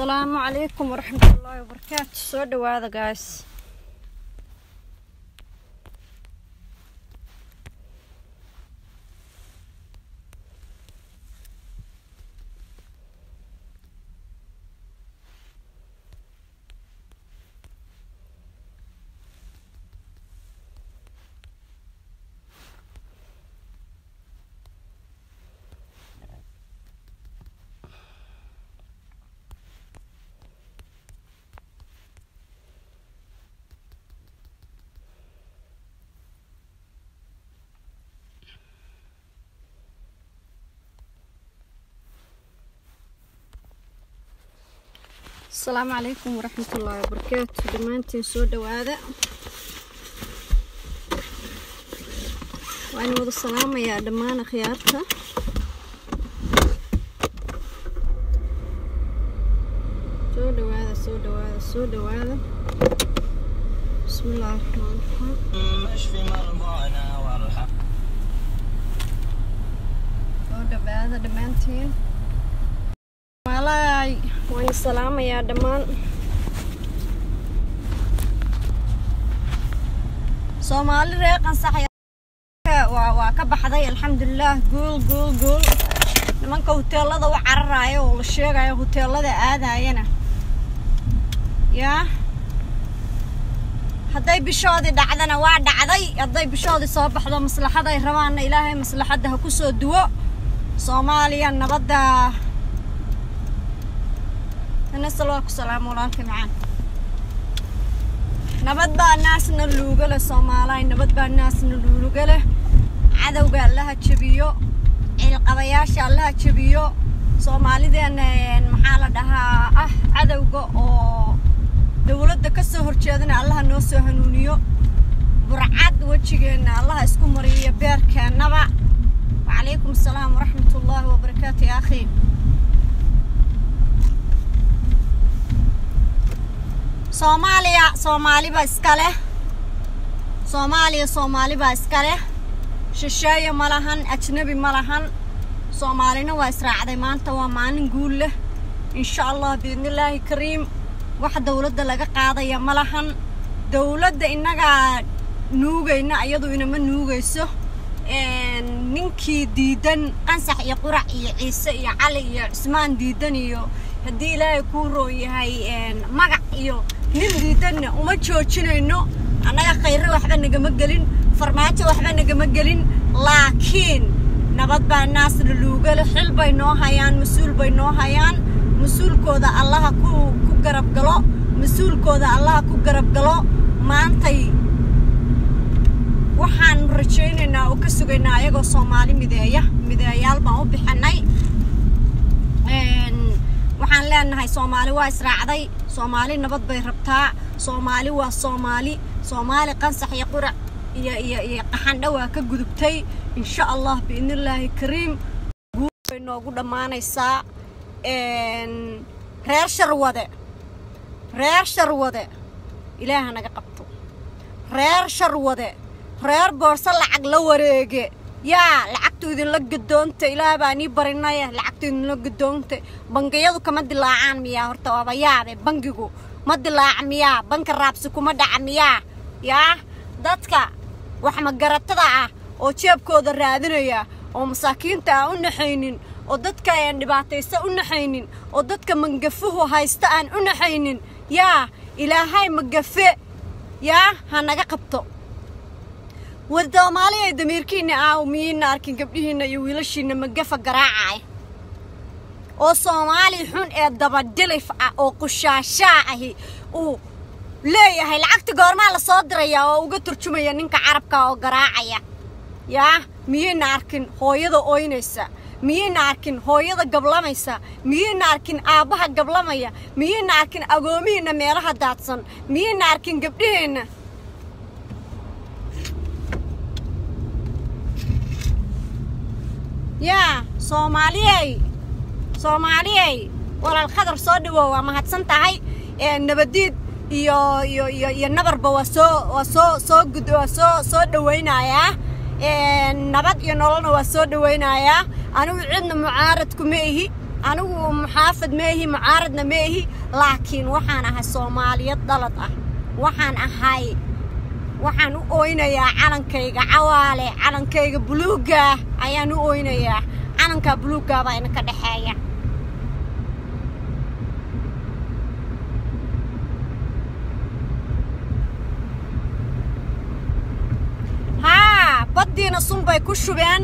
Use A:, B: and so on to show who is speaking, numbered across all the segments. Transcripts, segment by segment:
A: asalaamu calaykum waraxmatullaahi wabarakaatu soo dhawaada gays asalaamu calaykum waraxmatullaahi wabarakaatu dhammaantiin soo dhawaada waan wada salaamayaa dhammaan akhyaarta soo dhawaada soo dhawaada soo dhawaada bismi illaahi raxmaan raxiim
B: اشفي مرضانا وارحم
A: soo dhawaada dhammaantiin walaay waan salaamayaa dhammaan soomaali reer qansax waa waa ka baxday alxamdulilaah guul guul guul nimanka huteelada u cararaayo oo la sheegayo huteelada aadayana yaa hadday bishoodii dhacdana waa dhacday hadday bishoodii soo baxdo maslaxaday rabaanna ilaahay maslaxadda ha ku soo duwo soomaaliya nabadda nasal waa ku salaamo walaalka macaan nabad baa naasna luuga leh soomaalaay nabad baa naasna luuga leh cadowga allaha jebiyo ciilqabayaasha allaha jebiyo soomaalideena maxaa la dhahaa ah cadowga oo dowladda ka soo horjeedana allaha noo soo hanuuniyo burcad wejigeenna allaha isku mariyo beerkeennaba wacalaykum asalaam waraxmatullaahi wabarakaatu ya akhi soomaaliya soomaaliba iska leh soomaaliya soomaalibaa iska leh shisheeye ma lahan ajnabi ma lahan soomaalina waa israacday maanta waa maalin guul leh insha allah biidnillaahi kariim wax dowladda laga qaadaya ma lahan dowladda innagaa nuugayna iyadu inama nuugayso ninkii diidan qansax iyo qurac iyo ciise iyo cali iyo cismaan diidan iyo haddii ilaahay kuu roon yahay magac iyo nin diidanna uma joojinayno annaga khayre waxba nagama gelin farmaajo waxba nagama gelin laakiin nabad baa naasna luugale xil bay noo hayaan mas-uul bay noo hayaan mas-uulkooda allaha ku ku garab galo mas-uulkooda allaha ku garab galo maantay waxaan rajaynaynaa oo ka sugaynaa ayagoo soomaali mideeya mideeyaal baan u bixinay waxaan leenahay soomaali waa israacday soomaali nabad bay rabtaa soomaali waa soomaali soomaali qansax iyo qurac iyo iyo iyo qaxandho waa ka gudubtay insha allah biidnillaahi kariim guul bay noogu dhammaanaysaa reer sharwade reer sharwade ilaaha naga qabto reer sharwade reer boorso lacag la wareege yaa lacagtu idinla gadoonta ilaah baa nii barinaya lacagtu idinla gadoonta bangiyadu kama dilaacaan miyaa horta waaba yaabe bangigu ma dilaaca miyaa banka raabsi kuma dhaca miyaa yaa dadka wax magaratada ah oo jeebkooda raadinaya oo masaakiinta aan u naxaynin oo dadka aan dhibaataysa u naxaynin oo dadka mangafuhu haysta aan u naxaynin yaa ilaahay magafe yaa ha naga qabto war soomaaliya damiirkiina aaw miyiina arkin gabdhihiina iyo wiilashiina magafa garaacaya oo soomaali xun ee dabadhilif ah oo qushaashaa ahi uu leeyahay lacagta goormaa la soo diraya oo uga turjumaya ninka carabka oo garaacaya yaa miyayna arkin hooyada ooynaysa miyayna arkin hooyada gablamaysa miyayna arkin aabbaha gablamaya miyayna arkin agoomihiinna meelaha daadsan miyayna arkin gabdhaheenna yaa soomaaliyey soomaaliyey walaal khadar soo dhawow waa mahadsan tahay nabadiid iyo iyo iyo iyo nabarba waa soo waa soo soo gud waa soo soo dhawaynayaa nabad iyo nololna waa soo dhawaynayaa anigu cidna mucaarad kuma ihi anigu muxaafad meehi mucaaradna meehi laakiin waxaan ahay soomaaliyad dhalad ah waxaan ahay waxaan u oynayaa calankayga cawaale calankayga buluugga ayaan u oynayaa calankaa buluuggaa baa inaka dhexeeya haa baddiina sunbay ku shubeen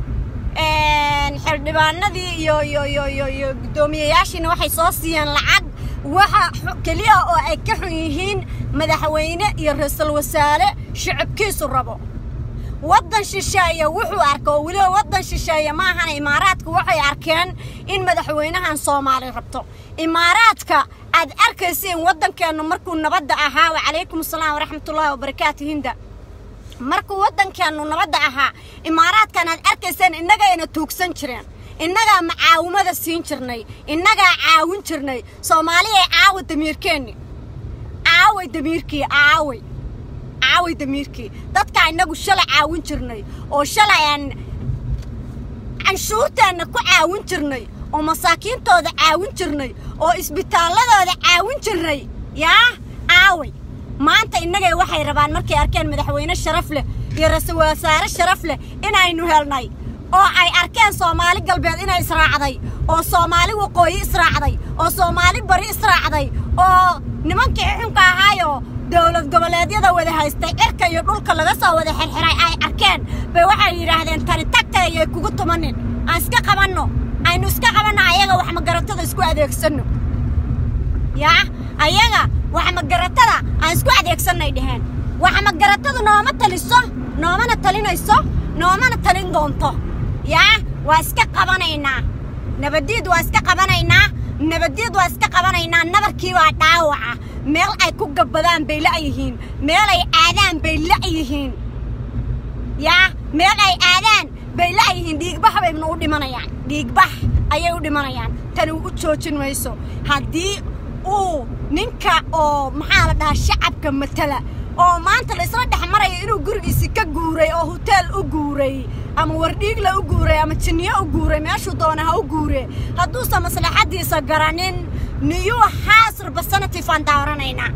A: xildhibaanadii iyo iyo iyo iyo iyo guddoomiyeyaashiina waxay soo siiyeen lacag waxa keliya oo ay ka xun yihiin madaxweyne iyo ra-iisul wasaare shicibkiisu rabo waddan shisheeye wuxuu arka oo weliba waddan shisheeye ma ahana imaaraadka waxay arkeen in madaxweynahan soomaali rabto imaaraadka aad arkaysiin waddankeennu markuu nabadda ahaa wacalaykum asalaam waraxmatullaahi wabarakaatu hinda markuu waddankeennu nabadda ahaa imaaraadkan aad arkayseen innagayna tuugsan jireen innagaa macaawimada siin jirnay innagaa caawin jirnay soomaaliyay caawa damiirkeenni caaway damiirkii caaway caaway damiirkii dadkaa innagu shalay caawin jirnay oo shalay aan canshuurteenna ku caawin jirnay oo masaakiintooda caawin jirnay oo isbitaalladooda caawin jirnay yaa caaway maanta innagay waxay rabaan markay arkeen madaxweyne sharaf leh iyo ra-iisul wasaare sharaf leh inaynu helnay oo ay arkeen soomaali galbeed inay israacday oo soomaali waqooyi israacday oo soomaali bari israacday oo nimankii xunka ahaayoo dowlad goboleedyada wada haystay cirka iyo dhulka laga soo wada xirxiray ay arkeen bay waxay yidhaahdeen tani tagtayay kugu tumanin aan iska qabanno aynu iska qabanno ayaga wax magaratada isku adeegsanno yaa ayaga wax magaratada aan isku adeegsannay dheheen wax magaratadu nooma taliso noomana talinayso noomana talin doonto yaa waa iska qabanaynaa nabadiid waa iska qabanaynaa nabadiid waa iska qabanaynaa nabarkii waa dhaawaca meel ay ku gabbadaan bay la'yihiin meel ay aadaan bay la'yihiin yaa meel ay aadaan bay la'yihiin dhiigbax bayna u dhimanayaan dhiigbax ayay u dhimanayaan tani u joojin mayso haddii uu ninka oo maxaa la dhahaa shacabka matala oo maanta laysla dhex marayo inuu gurigiisi ka guuray oo hoteel u guuray ama wardhiigla u guuray ama jinniyo u guuray meeshuu doona ha u guure hadduusan maslaxaddiisa garanin niyuu haas representative aan dooranaynaa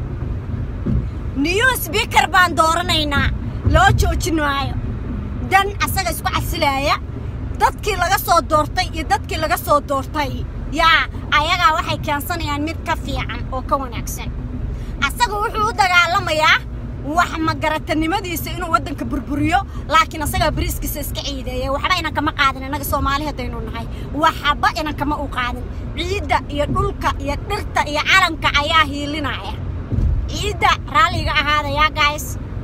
A: niyuu sbiikar baan dooranaynaa loo joojin maayo dan asaga isku casilaaya dadkii laga soo doortay iyo dadkii laga soo doortay yaa ayagaa waxay keensanayaan mid ka fiican oo ka wanaagsan asaga wuxuu u dagaalamayaa wax magaratanimadiisa inuu waddanka burburiyo laakiin asagaa bariiskiisa iska ciideeya waxba inan kama qaadin innaga soomaali haddaynu nahay waxba inan kama u qaadin ciidda iyo dhulka iyo dhirta iyo calanka ayaa hiilinaya ciidda raalliga ahaada yaa gays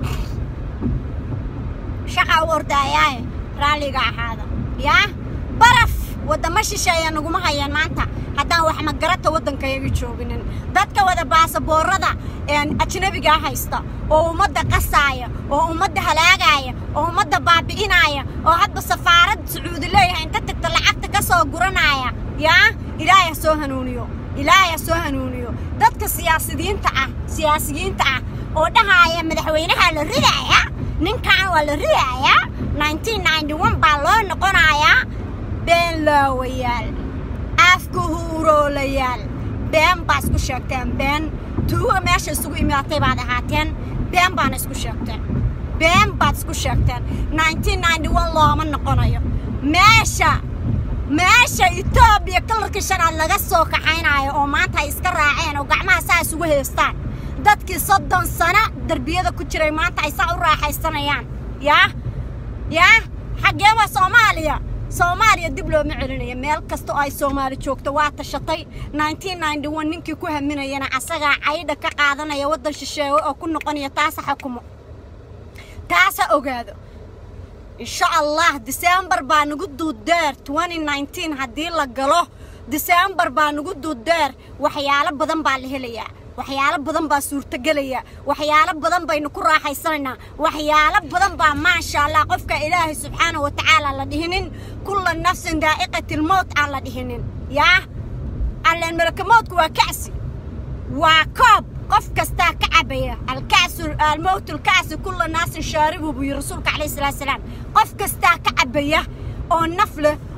A: shaqa u ordayaaye raalliga ahaada yaa baraf waddamo shisheeya naguma hayaan maanta haddaan wax magarata waddankayaga jooginin dadka wada baasaboorada ajnabigaa haysta oo ummadda qasaaya oo ummadda halaagaaya oo ummadda baabi'inaaya oo hadba safaarad sacuudi leeyahay inta tagta lacagta ka soo guranaya yaa ilaahay ha soo hanuuniyo ilaahay ha soo hanuuniyo dadka siyaasidiinta ah siyaasiyiinta ah oo dhahaaya madaxweynaha la ridaaya ninkan waa la ridaaya baa loo noqonayaa been laawayaal afka huuroolayaal been baa isku sheegteen been tuuga meesha isugu imaatay baad ahaateen been baana isku sheegteen been baad isku sheegteen looma noqonayo meesha meesha etoobiya kalarka shanaad laga soo kaxaynayo oo maanta ay iska raaceen oo gacmaha saa isugu haystaan dadkii soddon sano derbiyada ku jiray maanta ay saa u raaxaysanayaan yaa yaa xaggee waa soomaaliya soomaaliya dib looma celinayo meel kasta oo ay soomaali joogto waa tashatay ninkii ku haminayana asagaa caydha ka qaadanaya waddan shisheeye oo ku noqonaya taasa xukumo taasa ogaado insha allah diseembar baa nagu duudeer haddii la galo diseembar baa nagu duudeer waxyaalo badan baa la helayaa waxyaalo badan baa suurtagelaya waxyaalo badan baynu ku raaxaysanaynaa waxyaalo badan baa maasha allah qofka ilaahay subxaana wa tacaala la dhihinin kulla nafsin daa'iqatilmowt aan la dhihinin yaa alleen malakamowdku waa kacsi waa koob qof kastaa ka cabaya alkacsu almowt alkacsi kulla naasin shaaribu buu yiri rasuulka calayhi salaatu salaam qof kastaa ka cabaya oo naf leh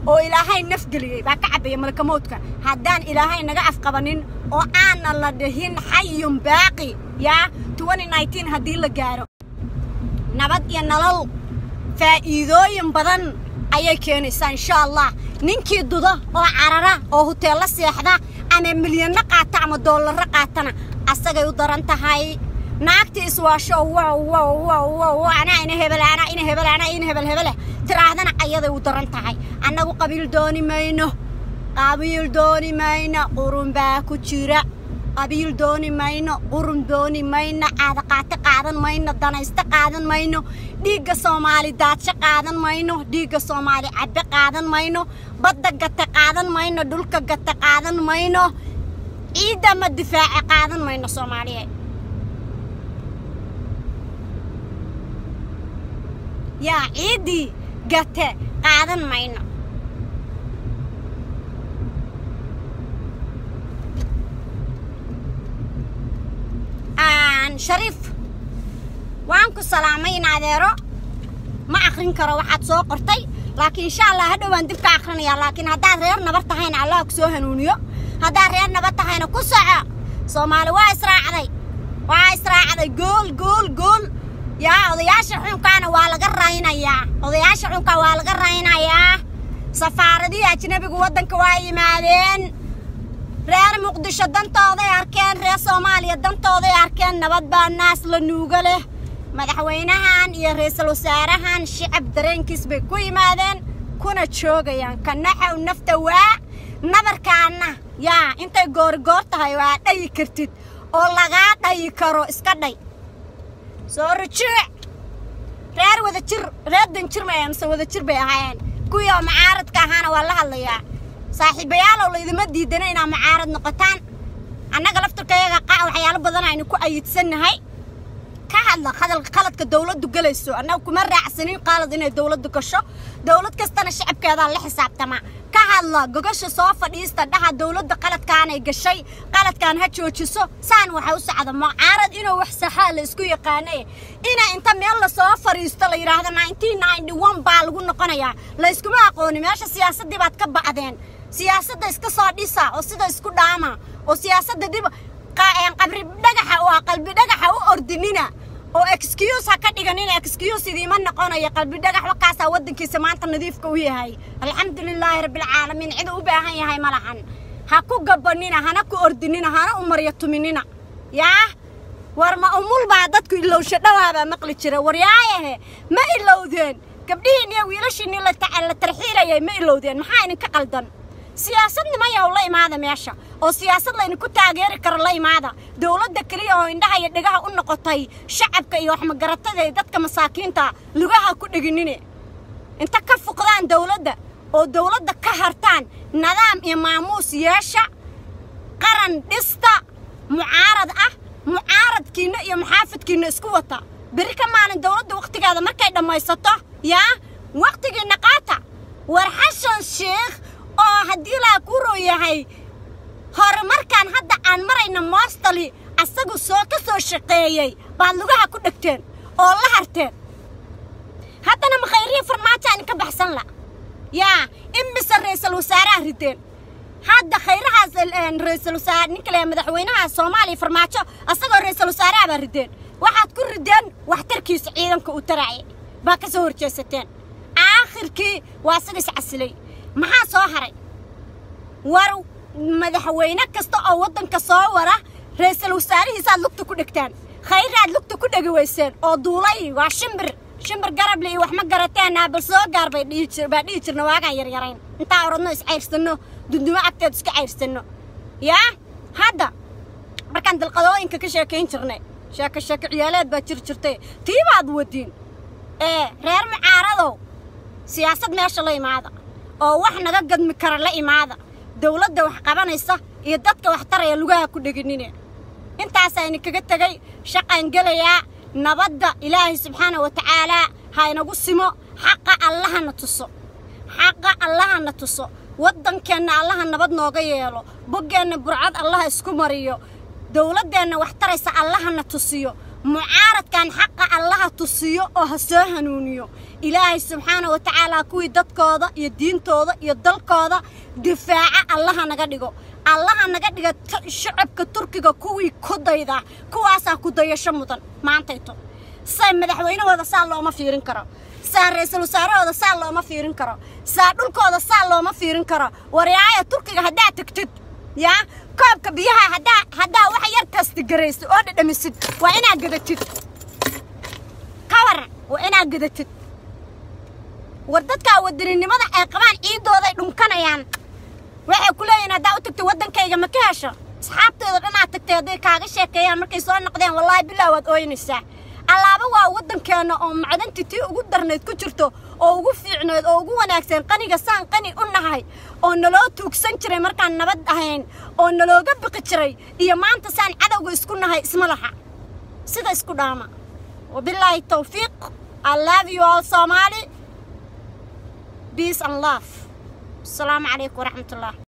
A: oo ilaahay nafgeliyey baa ka cabaya malakamoodka haddaan ilaahay naga afqabanin oo aanan la dhihin xayun baaqi yaa haddii la gaaro nabad iyo nolol faa'iidooyin badan ayay keenaysaa insha allah ninkii duda oo carara oo huteello seexda ama milyanno qaata ama doollarro qaatana asagay u daran tahay naagtii iswaasho wow wow wow wow anaa ina hebel anaa ina hebel anaa ina hebel hebele tiraahdana ayaday u daran tahay annagu qabiil dooni mayno qabiil dooni mayno qurun baa ku jira qabiil dooni mayno qurun dooni mayno caadaqaate qaadan mayno danayste qaadan mayno dhiigga soomaali daadsho qaadan mayno dhiigga soomaali cabbe qaadan mayno badda gate qaadan mayno dhulka gate qaadan mayno ciidda ma difaace qaadan mayno soomaaliyeed yaa ciiddii gate qaadan mayno shariif waan ku salaamay in adeero ma akrin karo waxaad soo qortay laakiin insha allah hadhow waan dib ka akrinayaa laakiin haddaad reer nabar tahayna allah ku soo hanuuniyo haddaad reer nabar tahayna ku soco soomaali waa israacday waa israacday gool gool gool yaa odayaasha xunkaana waa laga raynayaa odayaasha xunka waa laga raynayaa safaaradihii ajnabigu waddanka waa yimaadeen reer muqdisho dantooday arkeen reer soomaaliya dantooday arkeen nabad baa naas la nuuga leh madaxweynahan iyo ra-iisul wasaarahan shicab dareenkiis bay ku yimaadeen kuna joogayaan kanaxow nafta waa nabarkaana yaa intay goorigoor tahay waa dhayi kartid oo lagaa dhayi karo iska dhay soo rujuuc reer wada jir reer danjir may amse wada jir bay ahaayeen kuwii oo macaaradka ahaana waa la hadlayaa saaxiibayaalow laydima diidana inaa mucaarad noqotaan annaga laftarkayaga qac waxyaalo badan aynu ku ayidsannahay ka hadla qaladka dawladdu gelayso annaga kuma raacsanin qaalad inay dawladdu gasho dawlad kastana shacabkeedaa la xisaabtamaa ka hadla gogasha soo fadhiista dhaha dawladda qaladkaanay gashay qaladkaan ha joojiso saan waxa u socda mucaarad inuu wax saxaa la isku yaqaanay ina inta meel lasoo fadhiisto la yidhaahdo baa lagu noqonayaa la yskuma aqooni meesha siyaasaddii baad ka ba'deen siyaasadda iska soo dhisa oo sida isku dhaama oo siyaasadda dib qabri dhagaxa oo qalbi dhagaxa u ordinina oo excuse ha ka dhiganina excuse idiima noqonayo qalbi dhagax wakaasaa waddankiisa maanta nadiifka u yahay alxamdulilaahi rabbilcaalamiin cid u baahan yahay ma lahan ha ku gabanina hana ku ordinina hana u maryo tuminina yaa war ma umul baa dadku ilowsho dhawaabaa maqli jira war yaayahe ma ilowdeen gabdhihiin iyo wiilashiinii la tarxiilayay ma ilowdeen maxaa idinka qaldan siyaasad nimayow la imaada meesha oo siyaasad laydinku taageeri karo la imaada dawladda keliya oo indhaha iyo dhegaha u noqotay shacabka iyo waxmagaratada ee dadka masaakiinta lugaha ku dheginine inta ka fuqdaan dawladda oo dawladda ka hartaan nidaam iyo maamuus yeesha qaran dhista mucaarad ah mucaaradkiinna iyo muxaafidkiinna isku wata beri ka maalin dawladda wakhtigeeda markay dhammaysato yaa wakhtigiinna qaata war xashan sheekh oo haddii laa ku roo yahay horumarkan hadda aan marayna moostali asagu soo ka soo shaqeeyey baad lugaha ku dhegteen oo la harteen haddana makhayrihi farmaajo aan ka baxsan la yaa imise ra'iisul wasaaraha rideen hadda khayrahaas ra'iisul wasaare ninka le madaxweynaha soomaaliya farmaajo asagoo ra'iisul wasaaraha baa rideen waxaad ku rideen waxtarkiisa ciidanka u taraacay baa ka soo horjeesateen aakhirkii waa isaga is casilay maxaa soo haray war madaxweyne kasta oo waddanka soo wara ra'iisul wasaarihiisaad lugta ku dhegtaan khayraad lugta ku dhegi weyseen oo duulay waa shimbir shimbir garable iyo wax ma garateen bal soo gaar bay dhihi jir baa dhihi jirna waagaan yaryarayn intaa orodno is cayrsanno dundumo agteed iska cayrsanno yaa hadda markaan dalqadooyinka ka sheekayn jirnay sheeko sheeko ciyaaleed baa jir jirtay tii baad wadiin ee reer mucaaradow siyaasad meesha la imaada oo wax naga gadmi kara la imaada dawladda wax qabanaysa iyo dadka wax taraya lugaha ku dheginine intaasayna kaga tegay shaqaan gelayaa nabadda ilaahay subxaana wa tacaalaa ha inagu simo xaqa allahana tuso xaqa allahana tuso waddankeenna allaha nabad nooga yeelo boggeenna burcad allaha isku mariyo dawladdeenna wax taraysa allahana tusiyo mucaaradkan xaqa allaha tusiyo oo ha soo hanuuniyo ilaahay subxaana wa tacaala kuwii dadkooda iyo diintooda iyo dalkooda difaaca allaha naga dhigo allaha naga dhiga shacabka turkiga kuwii ku dayda kuwaasaa ku dayasho mudan maantayto say madaxweynahooda saa looma fiirin karo saa ra-iisul wasaarahooda saa looma fiirin karo saa dhulkooda saa looma fiirin karo waryaaya turkiga haddaad tegtid yaa koobka biyaha haddaa haddaa wax yar kastigaraysid oo dhadhamisid waa inaad gadatid ka waran waa inaad gadatid war dadkaa wadaninimada ay qabaan ciidooday dhunkanayaan waxay ku leeyihin haddaa u tagtay waddankayga ma ka hesho asxaabteeda dhanaad tagtay hadday kaaga sheekeeyaan markay soo noqdeen wallaahi bilaa waad ooynaysaa allaaba waa waddankeenna oo macdanti tii ugu darnayd ku jirto oo ugu fiicnayd oo ugu wanaagsan qaniga saan qani u nahay oo naloo tuugsan jiray markaan nabad ahayn oo nalooga biqi jiray iyo maanta saan cadowga isku nahay isma laha sida isku dhaama wabilaahi tawfiiq i love you all somali peace and love asalaamu calaykum waraxmat ullah